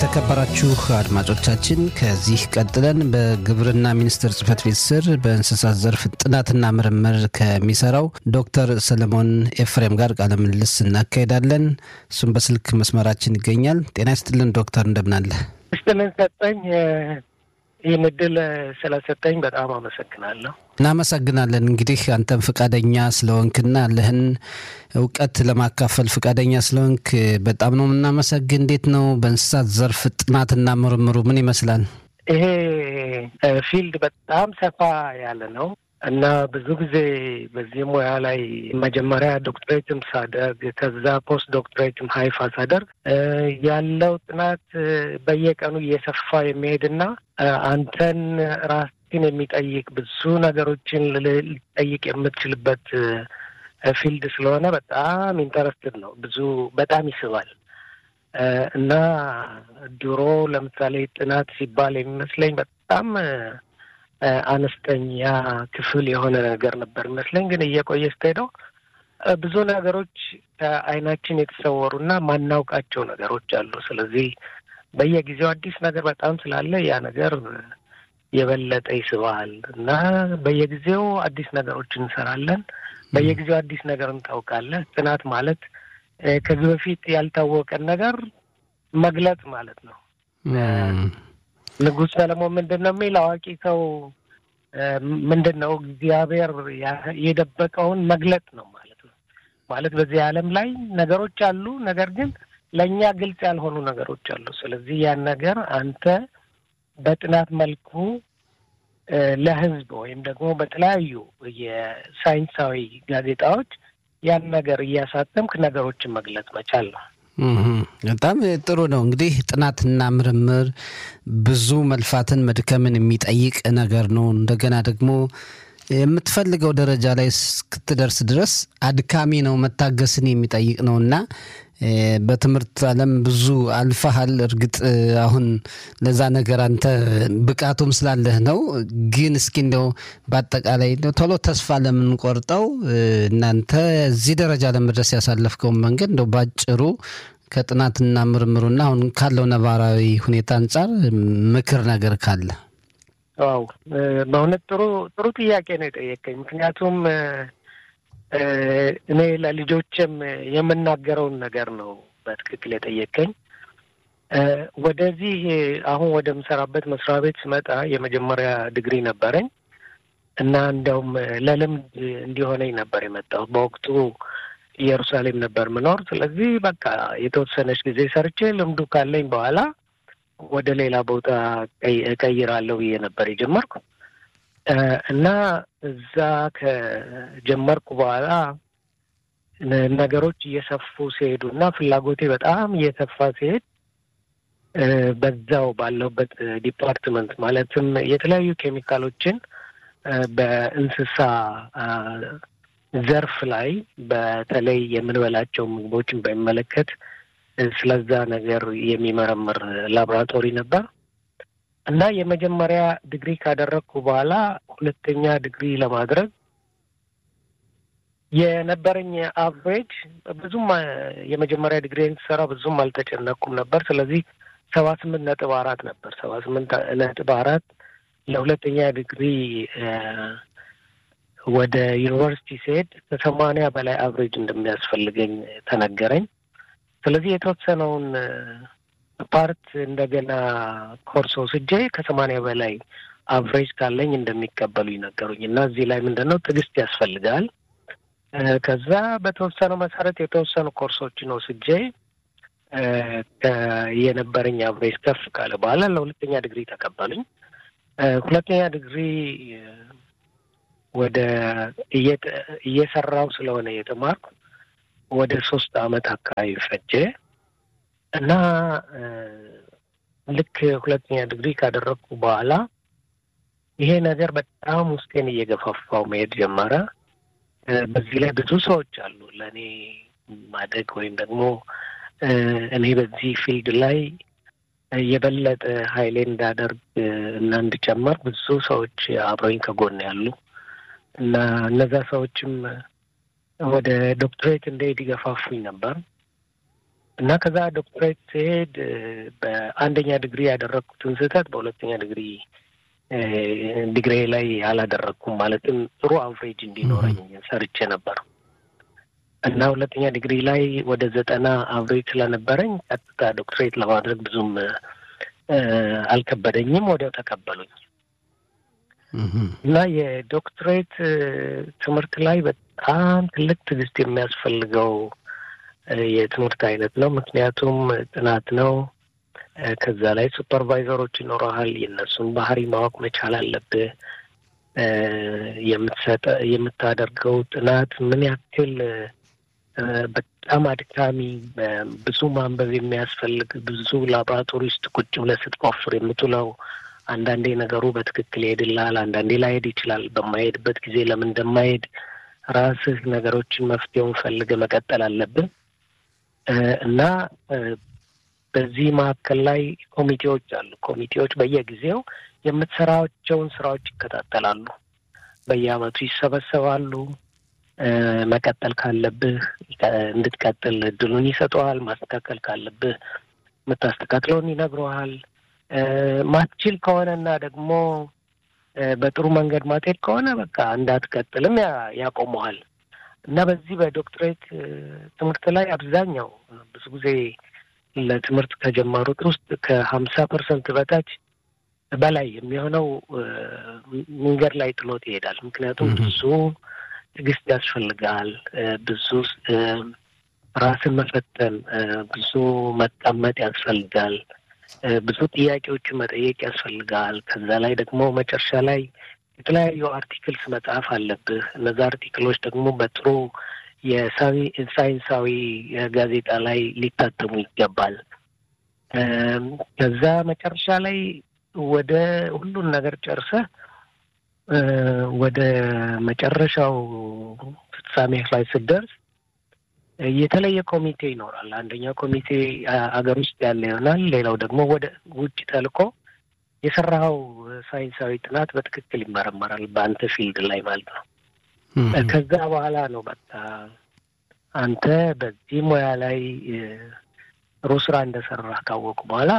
የተከበራችሁ አድማጮቻችን ከዚህ ቀጥለን በግብርና ሚኒስቴር ጽህፈት ቤት ስር በእንስሳት ዘርፍ ጥናትና ምርምር ከሚሰራው ዶክተር ሰለሞን ኤፍሬም ጋር ቃለ ምልልስ እናካሄዳለን። እሱም በስልክ መስመራችን ይገኛል። ጤና ይስጥልን ዶክተር፣ እንደምናለ ስጥልን ሰጠኝ። ይህን እድል ስለሰጠኝ በጣም አመሰግናለሁ። እናመሰግናለን። እንግዲህ አንተም ፈቃደኛ ስለሆንክና ያለህን እውቀት ለማካፈል ፈቃደኛ ስለሆንክ በጣም ነው የምናመሰግን። እንዴት ነው በእንስሳት ዘርፍ ጥናትና ምርምሩ ምን ይመስላል? ይሄ ፊልድ በጣም ሰፋ ያለ ነው እና ብዙ ጊዜ በዚህ ሙያ ላይ መጀመሪያ ዶክትሬትም ሳደርግ ከዛ ፖስት ዶክትሬትም ሀይፋ ሳደርግ ያለው ጥናት በየቀኑ እየሰፋ የሚሄድና አንተን ራስን የሚጠይቅ ብዙ ነገሮችን ልጠይቅ የምትችልበት ፊልድ ስለሆነ በጣም ኢንተረስትድ ነው። ብዙ በጣም ይስባል እና ድሮ ለምሳሌ ጥናት ሲባል የሚመስለኝ በጣም አነስተኛ ክፍል የሆነ ነገር ነበር ይመስለኝ። ግን እየቆየ ስትሄደው ብዙ ነገሮች ከዓይናችን የተሰወሩና ማናውቃቸው ነገሮች አሉ። ስለዚህ በየጊዜው አዲስ ነገር በጣም ስላለ ያ ነገር የበለጠ ይስባል እና በየጊዜው አዲስ ነገሮች እንሰራለን። በየጊዜው አዲስ ነገር እንታውቃለን። ጥናት ማለት ከዚህ በፊት ያልታወቀን ነገር መግለጽ ማለት ነው። ንጉሥ ሰለሞን ምንድን ነው የሚል አዋቂ ሰው ምንድን ነው እግዚአብሔር የደበቀውን መግለጥ ነው ማለት ነው። ማለት በዚህ ዓለም ላይ ነገሮች አሉ፣ ነገር ግን ለእኛ ግልጽ ያልሆኑ ነገሮች አሉ። ስለዚህ ያን ነገር አንተ በጥናት መልኩ ለሕዝብ ወይም ደግሞ በተለያዩ የሳይንሳዊ ጋዜጣዎች ያን ነገር እያሳተምክ ነገሮችን መግለጽ መቻል ነው። በጣም ጥሩ ነው። እንግዲህ ጥናትና ምርምር ብዙ መልፋትን መድከምን የሚጠይቅ ነገር ነው። እንደገና ደግሞ የምትፈልገው ደረጃ ላይ እስክትደርስ ድረስ አድካሚ ነው፣ መታገስን የሚጠይቅ ነው እና በትምህርት ዓለም ብዙ አልፈሃል። እርግጥ አሁን ለዛ ነገር አንተ ብቃቱም ስላለህ ነው። ግን እስኪ እንደው በአጠቃላይ ቶሎ ተስፋ ለምንቆርጠው እናንተ እዚህ ደረጃ ለመድረስ ያሳለፍከውን መንገድ እንደው ባጭሩ ከጥናትና ምርምሩና አሁን ካለው ነባራዊ ሁኔታ አንጻር ምክር ነገር ካለ። ዋው በእውነት ጥሩ ጥሩ ጥያቄ ነው የጠየቀኝ። ምክንያቱም እኔ ለልጆችም የምናገረውን ነገር ነው በትክክል የጠየቀኝ። ወደዚህ አሁን ወደምሰራበት መስሪያ ቤት ስመጣ የመጀመሪያ ዲግሪ ነበረኝ እና እንደውም ለልምድ እንዲሆነኝ ነበር የመጣሁት። በወቅቱ ኢየሩሳሌም ነበር ምኖር። ስለዚህ በቃ የተወሰነች ጊዜ ሰርቼ ልምዱ ካለኝ በኋላ ወደ ሌላ ቦታ እቀይራለሁ ብዬ ነበር የጀመርኩ እና እዛ ከጀመርኩ በኋላ ነገሮች እየሰፉ ሲሄዱ እና ፍላጎቴ በጣም እየሰፋ ሲሄድ በዛው ባለሁበት ዲፓርትመንት ማለትም የተለያዩ ኬሚካሎችን በእንስሳ ዘርፍ ላይ በተለይ የምንበላቸው ምግቦችን በሚመለከት ስለዛ ነገር የሚመረምር ላቦራቶሪ ነበር እና የመጀመሪያ ዲግሪ ካደረግኩ በኋላ ሁለተኛ ዲግሪ ለማድረግ የነበረኝ አቨሬጅ ብዙም የመጀመሪያ ዲግሪ ስሰራ ብዙም አልተጨነቅኩም ነበር። ስለዚህ ሰባ ስምንት ነጥብ አራት ነበር። ሰባ ስምንት ነጥብ አራት ለሁለተኛ ዲግሪ ወደ ዩኒቨርሲቲ ሲሄድ ከሰማንያ በላይ አቨሬጅ እንደሚያስፈልገኝ ተነገረኝ። ስለዚህ የተወሰነውን ፓርት እንደገና ኮርስ ወስጄ ከሰማንያ በላይ አቨሬጅ ካለኝ እንደሚቀበሉ ይነገሩኝ እና እዚህ ላይ ምንድን ነው ትዕግስት ያስፈልጋል። ከዛ በተወሰነው መሰረት የተወሰኑ ኮርሶችን ወስጄ የነበረኝ አቨሬጅ ከፍ ካለ በኋላ ለሁለተኛ ዲግሪ ተቀበሉኝ። ሁለተኛ ዲግሪ ወደ እየሰራው ስለሆነ የተማርኩ ወደ ሶስት አመት አካባቢ ፈጀ እና ልክ ሁለተኛ ዲግሪ ካደረግኩ በኋላ ይሄ ነገር በጣም ውስጤን እየገፋፋው መሄድ ጀመረ። በዚህ ላይ ብዙ ሰዎች አሉ ለእኔ ማደግ ወይም ደግሞ እኔ በዚህ ፊልድ ላይ የበለጠ ኃይሌ እንዳደርግ እና እንድጨመር ብዙ ሰዎች አብረኝ ከጎን ያሉ እና እነዛ ሰዎችም ወደ ዶክትሬት እንደሄድ ይገፋፉኝ ነበር እና ከዛ ዶክትሬት ሲሄድ በአንደኛ ዲግሪ ያደረግኩትን ስህተት በሁለተኛ ዲግሪ ዲግሪ ላይ አላደረግኩም። ማለትም ጥሩ አቨሬጅ እንዲኖረኝ ሰርቼ ነበር እና ሁለተኛ ዲግሪ ላይ ወደ ዘጠና አቨሬጅ ስለነበረኝ ቀጥታ ዶክትሬት ለማድረግ ብዙም አልከበደኝም። ወዲያው ተቀበሉኝ እና የዶክትሬት ትምህርት ላይ በጣም ትልቅ ትዕግስት የሚያስፈልገው የትምህርት አይነት ነው። ምክንያቱም ጥናት ነው። ከዛ ላይ ሱፐርቫይዘሮች ይኖረሃል። የእነሱን ባህሪ ማወቅ መቻል አለብህ። የምትሰጠ የምታደርገው ጥናት ምን ያክል በጣም አድካሚ፣ ብዙ ማንበብ የሚያስፈልግ ብዙ ላቦራቶሪ ውስጥ ቁጭ ብለህ ስትቆፍር የምትውለው አንዳንዴ ነገሩ በትክክል ይሄድልሃል፣ አንዳንዴ ላይሄድ ይችላል። በማይሄድበት ጊዜ ለምን እንደማይሄድ ራስህ ነገሮችን መፍትሄውን ፈልገህ መቀጠል አለብን እና በዚህ መካከል ላይ ኮሚቴዎች አሉ። ኮሚቴዎች በየጊዜው የምትሰራቸውን ስራዎች ይከታተላሉ። በየአመቱ ይሰበሰባሉ። መቀጠል ካለብህ እንድትቀጥል እድሉን ይሰጠዋል። ማስተካከል ካለብህ የምታስተካክለውን ይነግረዋል። ማትችል ከሆነና ደግሞ በጥሩ መንገድ ማትሄድ ከሆነ በቃ እንዳትቀጥልም ያቆመዋል እና በዚህ በዶክትሬት ትምህርት ላይ አብዛኛው ብዙ ጊዜ ለትምህርት ከጀመሩት ውስጥ ከሀምሳ ፐርሰንት በታች በላይ የሚሆነው መንገድ ላይ ጥሎት ይሄዳል። ምክንያቱም ብዙ ትዕግስት ያስፈልጋል። ብዙ ራስን መፈተን፣ ብዙ መቀመጥ ያስፈልጋል። ብዙ ጥያቄዎችን መጠየቅ ያስፈልጋል። ከዛ ላይ ደግሞ መጨረሻ ላይ የተለያዩ አርቲክልስ መጽሐፍ አለብህ። እነዛ አርቲክሎች ደግሞ በጥሩ የሳይንሳዊ ጋዜጣ ላይ ሊታተሙ ይገባል። ከዛ መጨረሻ ላይ ወደ ሁሉን ነገር ጨርሰህ ወደ መጨረሻው ፍጻሜ ላይ ስትደርስ የተለየ ኮሚቴ ይኖራል። አንደኛው ኮሚቴ አገር ውስጥ ያለ ይሆናል። ሌላው ደግሞ ወደ ውጭ ተልኮ የሰራኸው ሳይንሳዊ ጥናት በትክክል ይመረመራል፣ በአንተ ፊልድ ላይ ማለት ነው። ከዛ በኋላ ነው በቃ አንተ በዚህ ሙያ ላይ ጥሩ ስራ እንደሰራ ካወቁ በኋላ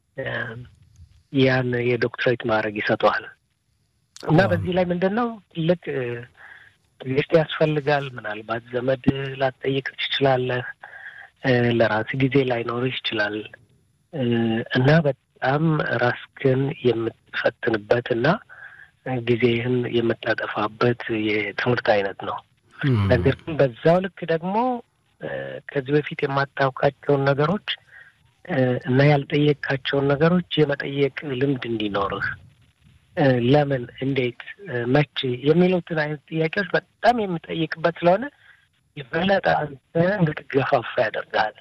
ያን የዶክትሬት ማድረግ ይሰጠዋል። እና በዚህ ላይ ምንድን ነው ትልቅ ትዕግስት ያስፈልጋል። ምናልባት ዘመድ ላትጠይቅ ትችላለህ። ለራስ ጊዜ ላይኖርህ ይችላል እና በጣም ራስክን የምትፈትንበት እና ጊዜህን የምታጠፋበት የትምህርት አይነት ነው። ነገር ግን በዛው ልክ ደግሞ ከዚህ በፊት የማታውቃቸውን ነገሮች እና ያልጠየቅካቸውን ነገሮች የመጠየቅ ልምድ እንዲኖርህ ለምን፣ እንዴት፣ መቼ የሚሉትን አይነት ጥያቄዎች በጣም የምጠይቅበት ስለሆነ የበለጠ አንተ እንድትገፋፋ ያደርጋል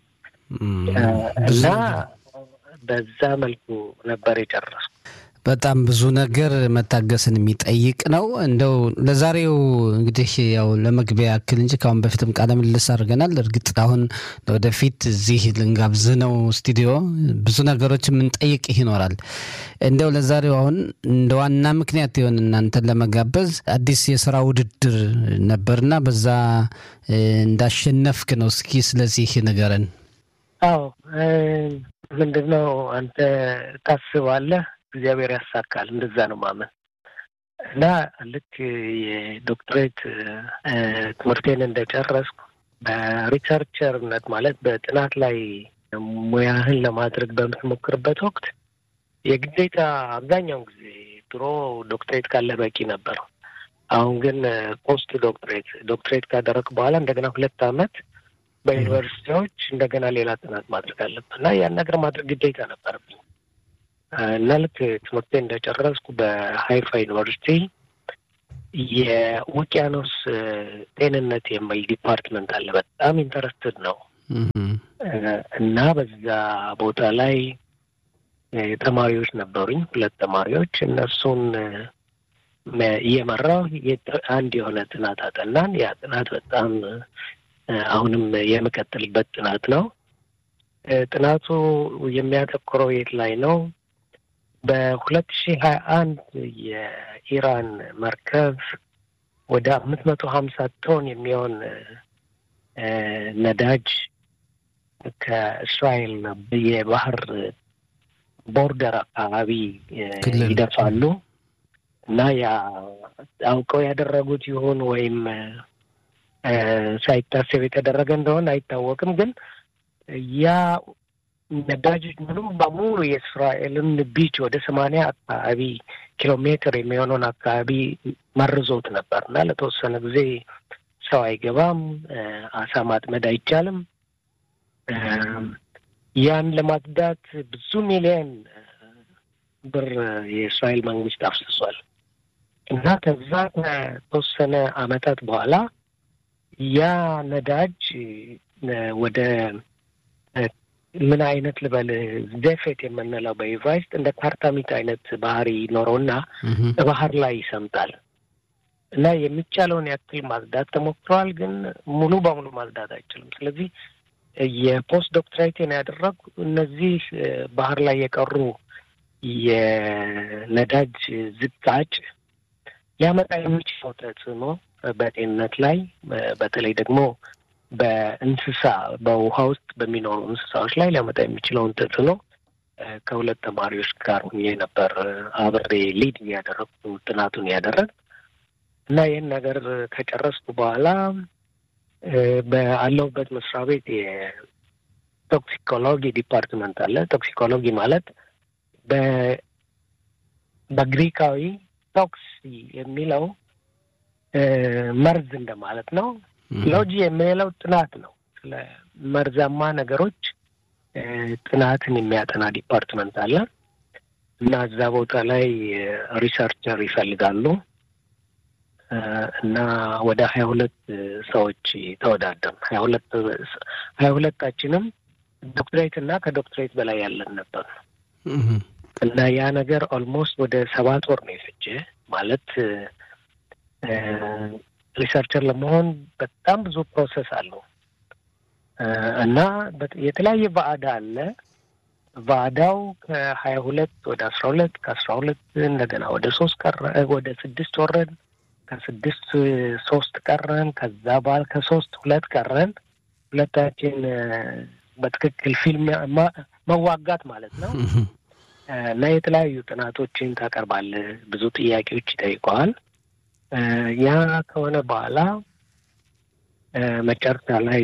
እና በዛ መልኩ ነበር የጨረስኩ። በጣም ብዙ ነገር መታገስን የሚጠይቅ ነው። እንደው ለዛሬው እንግዲህ ያው ለመግቢያ ያክል እንጂ ከአሁን በፊትም ቃለ ምልልስ አድርገናል። እርግጥ አሁን ወደፊት እዚህ ልንጋብዝህ ነው ስቱዲዮ ብዙ ነገሮች የምንጠይቅህ ይኖራል። እንደው ለዛሬው አሁን እንደ ዋና ምክንያት የሆን እናንተን ለመጋበዝ አዲስ የስራ ውድድር ነበርና በዛ እንዳሸነፍክ ነው። እስኪ ስለዚህ ንገረን። አዎ ምንድን ነው አንተ ታስባለህ እግዚአብሔር ያሳካል። እንደዛ ነው ማመን እና ልክ የዶክትሬት ትምህርቴን እንደጨረስኩ በሪሰርቸርነት ማለት በጥናት ላይ ሙያህን ለማድረግ በምትሞክርበት ወቅት የግዴታ አብዛኛውን ጊዜ ድሮ ዶክትሬት ካለ በቂ ነበር። አሁን ግን ፖስት ዶክትሬት ዶክትሬት ካደረግ በኋላ እንደገና ሁለት ዓመት በዩኒቨርሲቲዎች እንደገና ሌላ ጥናት ማድረግ አለብህ እና ያን ነገር ማድረግ ግዴታ ነበረብኝ። እና ልክ ትምህርቴ እንደጨረስኩ በሀይፋ ዩኒቨርሲቲ የውቅያኖስ ጤንነት የሚል ዲፓርትመንት አለ። በጣም ኢንተረስትድ ነው እና በዛ ቦታ ላይ ተማሪዎች ነበሩኝ፣ ሁለት ተማሪዎች። እነሱን እየመራው አንድ የሆነ ጥናት አጠናን። ያ ጥናት በጣም አሁንም የምቀጥልበት ጥናት ነው። ጥናቱ የሚያተኩረው የት ላይ ነው? በሁለት ሺህ ሀያ አንድ የኢራን መርከብ ወደ አምስት መቶ ሀምሳ ቶን የሚሆን ነዳጅ ከእስራኤል የባህር ቦርደር አካባቢ ይደርሳሉ እና ያ አውቀው ያደረጉት ይሁን ወይም ሳይታሰብ የተደረገ እንደሆነ አይታወቅም። ግን ያ ነዳጆች ሙሉ በሙሉ የእስራኤልን ቢች ወደ ሰማንያ አካባቢ ኪሎ ሜትር የሚሆነውን አካባቢ መርዞት ነበር እና ለተወሰነ ጊዜ ሰው አይገባም፣ አሳ ማጥመድ አይቻልም። ያን ለማጽዳት ብዙ ሚሊዮን ብር የእስራኤል መንግስት አፍስሷል እና ከዛ ከተወሰነ አመታት በኋላ ያ ነዳጅ ወደ ምን አይነት ልበል ዘፌት የምንለው በኢቫይስጥ እንደ ካርታሚት አይነት ባህሪ ይኖረውና በባህር ላይ ይሰምጣል እና የሚቻለውን ያክል ማጽዳት ተሞክሯል፣ ግን ሙሉ በሙሉ ማጽዳት አይችልም። ስለዚህ የፖስት ዶክትሬቴን ያደረጉ እነዚህ ባህር ላይ የቀሩ የነዳጅ ዝቃጭ ሊያመጣ የሚችለው ተጽዕኖ በጤንነት ላይ በተለይ ደግሞ በእንስሳ በውሃ ውስጥ በሚኖሩ እንስሳዎች ላይ ሊያመጣ የሚችለውን ተጽዕኖ ከሁለት ተማሪዎች ጋር ሁኜ ነበር አብሬ ሊድ እያደረግኩ ጥናቱን ያደረግ እና ይህን ነገር ከጨረስኩ በኋላ ባለሁበት መስሪያ ቤት የቶክሲኮሎጂ ዲፓርትመንት አለ። ቶክሲኮሎጂ ማለት በግሪካዊ ቶክሲ የሚለው መርዝ እንደማለት ነው። ሎጂ የሚለው ጥናት ነው። ስለ መርዛማ ነገሮች ጥናትን የሚያጠና ዲፓርትመንት አለ እና እዛ ቦታ ላይ ሪሰርቸር ይፈልጋሉ እና ወደ ሀያ ሁለት ሰዎች ተወዳደር ሀያ ሁለት ሀያ ሁለታችንም ዶክትሬት እና ከዶክትሬት በላይ ያለን ነበር እና ያ ነገር ኦልሞስት ወደ ሰባት ወር ነው የፈጀ ማለት ሪሰርቸር ለመሆን በጣም ብዙ ፕሮሰስ አለው እና የተለያየ ባዕዳ አለ። ባዕዳው ከሀያ ሁለት ወደ አስራ ሁለት ከአስራ ሁለት እንደገና ወደ ሶስት ቀረ ወደ ስድስት ወረድ ከስድስት ሶስት ቀረን። ከዛ በኋላ ከሶስት ሁለት ቀረን። ሁለታችን በትክክል ፊልም መዋጋት ማለት ነው እና የተለያዩ ጥናቶችን ታቀርባለህ። ብዙ ጥያቄዎች ይጠይቀዋል። ያ ከሆነ በኋላ መጨረሻ ላይ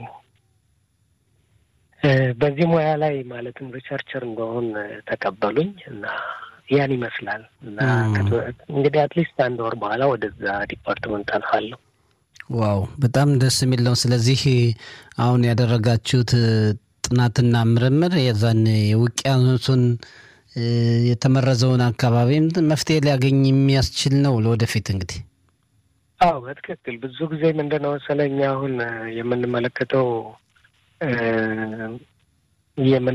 በዚህ ሙያ ላይ ማለትም ሪሰርቸር እንደሆን ተቀበሉኝ እና ያን ይመስላል እና እንግዲህ አትሊስት አንድ ወር በኋላ ወደዛ ዲፓርትመንት አልፋለሁ። ዋው በጣም ደስ የሚል ነው። ስለዚህ አሁን ያደረጋችሁት ጥናትና ምርምር የዛን የውቅያኖሱን የተመረዘውን አካባቢም መፍትሄ ሊያገኝ የሚያስችል ነው ለወደፊት እንግዲህ። አዎ በትክክል ብዙ ጊዜ ምንድን ነው መሰለኝ አሁን የምንመለከተው የምን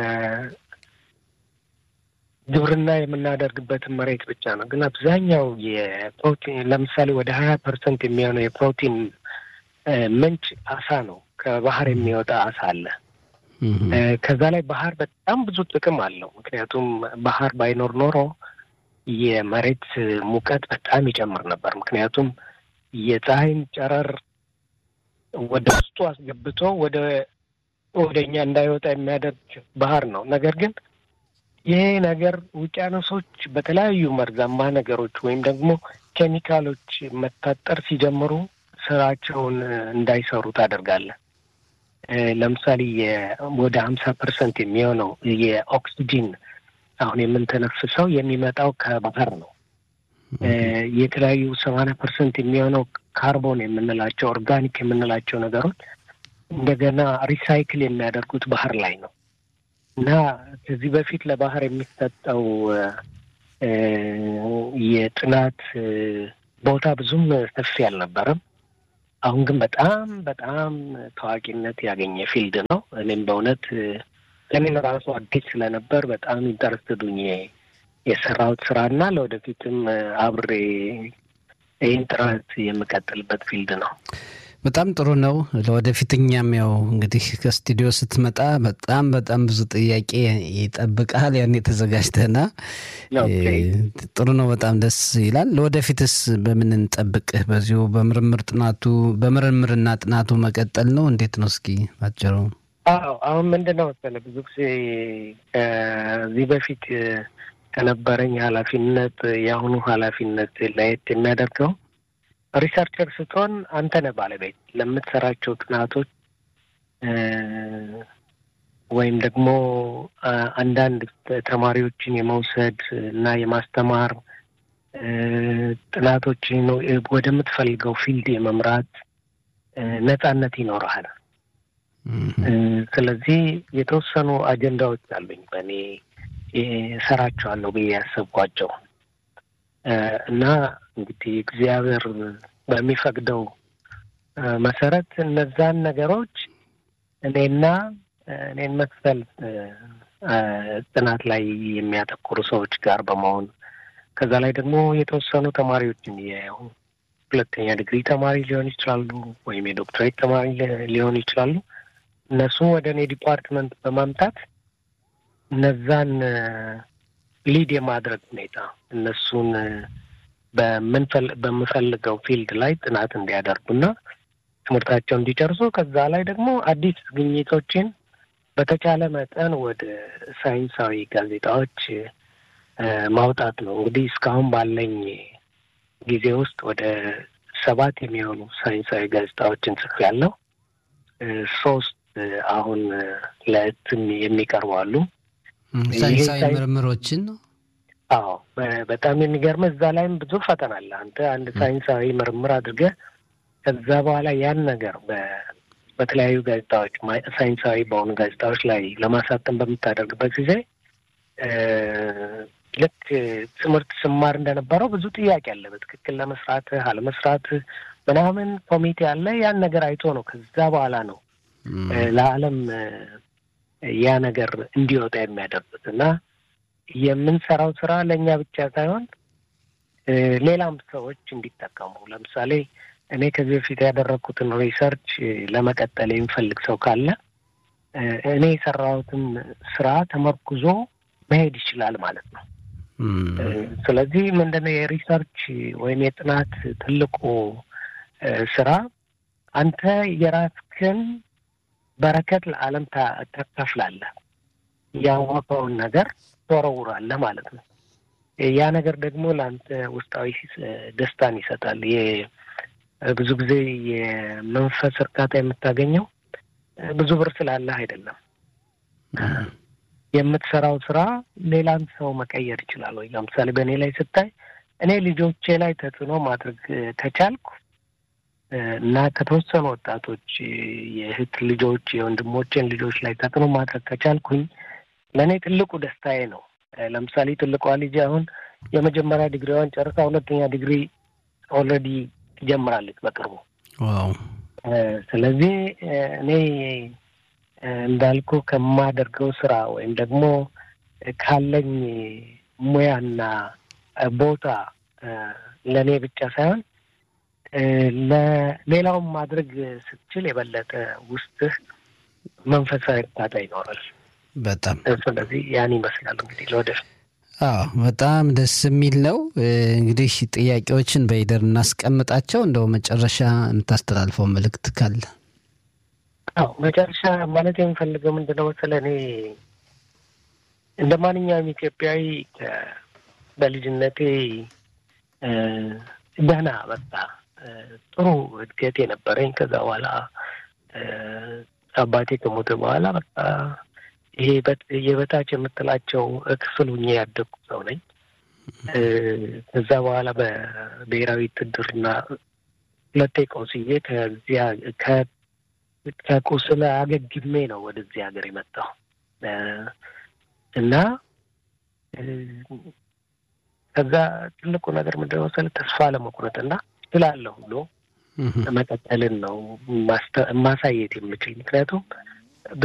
ግብርና የምናደርግበትን መሬት ብቻ ነው። ግን አብዛኛው የፕሮቲን ለምሳሌ ወደ ሀያ ፐርሰንት የሚሆነው የፕሮቲን ምንጭ አሳ ነው። ከባህር የሚወጣ አሳ አለ። ከዛ ላይ ባህር በጣም ብዙ ጥቅም አለው። ምክንያቱም ባህር ባይኖር ኖሮ የመሬት ሙቀት በጣም ይጨምር ነበር። ምክንያቱም የፀሐይን ጨረር ወደ ውስጡ አስገብቶ ወደ ወደ እኛ እንዳይወጣ የሚያደርግ ባህር ነው። ነገር ግን ይሄ ነገር ውቅያኖሶች በተለያዩ መርዛማ ነገሮች ወይም ደግሞ ኬሚካሎች መታጠር ሲጀምሩ ስራቸውን እንዳይሰሩ ታደርጋለህ። ለምሳሌ ወደ ሀምሳ ፐርሰንት የሚሆነው የኦክሲጂን አሁን የምንተነፍሰው የሚመጣው ከባህር ነው። የተለያዩ ሰማንያ ፐርሰንት የሚሆነው ካርቦን የምንላቸው ኦርጋኒክ የምንላቸው ነገሮች እንደገና ሪሳይክል የሚያደርጉት ባህር ላይ ነው እና ከዚህ በፊት ለባህር የሚሰጠው የጥናት ቦታ ብዙም ሰፊ አልነበረም። አሁን ግን በጣም በጣም ታዋቂነት ያገኘ ፊልድ ነው። እኔም በእውነት ለእኔም ራሱ አዲስ ስለነበር በጣም ኢንተረስትዱኝ የሰራሁት ስራ እና ለወደፊትም አብሬ ይህን ጥረት የምቀጥልበት ፊልድ ነው። በጣም ጥሩ ነው። ለወደፊት እኛም ያው እንግዲህ ከስቱዲዮ ስትመጣ በጣም በጣም ብዙ ጥያቄ ይጠብቃል። ያን የተዘጋጅተና ጥሩ ነው። በጣም ደስ ይላል። ለወደፊትስ በምን እንጠብቅህ? በዚሁ በምርምር ጥናቱ በምርምርና ጥናቱ መቀጠል ነው? እንዴት ነው? እስኪ ባጭሩ። አዎ አሁን ምንድን ነው መሰለህ ብዙ ጊዜ ከዚህ በፊት ከነበረኝ ኃላፊነት የአሁኑ ኃላፊነት ለየት የሚያደርገው ሪሰርቸር ስትሆን አንተ ነህ ባለቤት ለምትሰራቸው ጥናቶች ወይም ደግሞ አንዳንድ ተማሪዎችን የመውሰድ እና የማስተማር ጥናቶችን ወደምትፈልገው ፊልድ የመምራት ነጻነት ይኖረሃል። ስለዚህ የተወሰኑ አጀንዳዎች አሉኝ በእኔ እሰራቸዋለሁ ብዬ ያሰብኳቸው እና እንግዲህ እግዚአብሔር በሚፈቅደው መሰረት እነዛን ነገሮች እኔና እኔን መክፈል ጥናት ላይ የሚያተኩሩ ሰዎች ጋር በመሆን ከዛ ላይ ደግሞ የተወሰኑ ተማሪዎችን የሁለተኛ ዲግሪ ተማሪ ሊሆን ይችላሉ፣ ወይም የዶክትሬት ተማሪ ሊሆን ይችላሉ። እነሱም ወደ እኔ ዲፓርትመንት በማምጣት እነዛን ሊድ የማድረግ ሁኔታ እነሱን በምፈልገው ፊልድ ላይ ጥናት እንዲያደርጉና ትምህርታቸው እንዲጨርሱ ከዛ ላይ ደግሞ አዲስ ግኝቶችን በተቻለ መጠን ወደ ሳይንሳዊ ጋዜጣዎች ማውጣት ነው። እንግዲህ እስካሁን ባለኝ ጊዜ ውስጥ ወደ ሰባት የሚሆኑ ሳይንሳዊ ጋዜጣዎችን ጽፌያለሁ። ሶስት አሁን ለእትም የሚቀርቡ አሉ። ሳይንሳዊ ምርምሮችን ነው። አዎ በጣም የሚገርመ እዛ ላይም ብዙ ፈተና አለ። አንተ አንድ ሳይንሳዊ ምርምር አድርገህ ከዛ በኋላ ያን ነገር በተለያዩ ጋዜጣዎች ሳይንሳዊ በሆኑ ጋዜጣዎች ላይ ለማሳተም በምታደርግበት ጊዜ ልክ ትምህርት ስማር እንደነበረው ብዙ ጥያቄ አለ። በትክክል ለመስራት አለመስራት ምናምን ኮሚቴ አለ። ያን ነገር አይቶ ነው ከዛ በኋላ ነው ለዓለም ያ ነገር እንዲወጣ የሚያደርጉት እና የምንሰራው ስራ ለእኛ ብቻ ሳይሆን ሌላም ሰዎች እንዲጠቀሙ ለምሳሌ እኔ ከዚህ በፊት ያደረግኩትን ሪሰርች ለመቀጠል የሚፈልግ ሰው ካለ እኔ የሰራሁትን ስራ ተመርኩዞ መሄድ ይችላል ማለት ነው። ስለዚህ ምንድነው የሪሰርች ወይም የጥናት ትልቁ ስራ አንተ የራስህን በረከት ለዓለም ታካፍላለህ። ያወቀውን ነገር ትወረውራለህ ማለት ነው። ያ ነገር ደግሞ ለአንተ ውስጣዊ ደስታን ይሰጣል። ብዙ ጊዜ የመንፈስ እርካታ የምታገኘው ብዙ ብር ስላለህ አይደለም። የምትሰራው ስራ ሌላን ሰው መቀየር ይችላል ወይ? ለምሳሌ በእኔ ላይ ስታይ እኔ ልጆቼ ላይ ተጽዕኖ ማድረግ ከቻልኩ እና ከተወሰኑ ወጣቶች የእህት ልጆች የወንድሞቼን ልጆች ላይ ተጽዕኖ ማድረግ ከቻልኩኝ ለእኔ ትልቁ ደስታዬ ነው። ለምሳሌ ትልቋ ልጅ አሁን የመጀመሪያ ዲግሪዋን ጨርሳ ሁለተኛ ዲግሪ ኦልሬዲ ትጀምራለች በቅርቡ። ስለዚህ እኔ እንዳልኩ ከማደርገው ስራ ወይም ደግሞ ካለኝ ሙያና ቦታ ለእኔ ብቻ ሳይሆን ለሌላውን ማድረግ ስትችል የበለጠ ውስጥህ መንፈሳዊ እርካታ ይኖራል። በጣም ስለዚህ ያን ይመስላል እንግዲህ ለወደፊት አዎ በጣም ደስ የሚል ነው። እንግዲህ ጥያቄዎችን በሂደር እናስቀምጣቸው። እንደው መጨረሻ የምታስተላልፈው መልእክት ካለ? አዎ መጨረሻ ማለት የምፈልገው ምንድን ነው መሰለህ፣ እኔ እንደ ማንኛውም ኢትዮጵያዊ በልጅነቴ ደህና በቃ ጥሩ እድገት የነበረኝ ከዛ በኋላ አባቴ ከሞተ በኋላ በቃ ይሄ የበታች የምትላቸው ክፍል ሁኜ ያደግኩ ሰው ነኝ። ከዛ በኋላ በብሔራዊ ውትድርና ሁለቴ ቆስዬ ከዚያ ከቁስል አገግሜ ነው ወደዚህ ሀገር የመጣው እና ከዛ ትልቁ ነገር ምንድን ነው መሰለህ ተስፋ ለመቁረጥና እችላለሁ ብሎ መቀጠልን ነው ማሳየት የምችል ምክንያቱም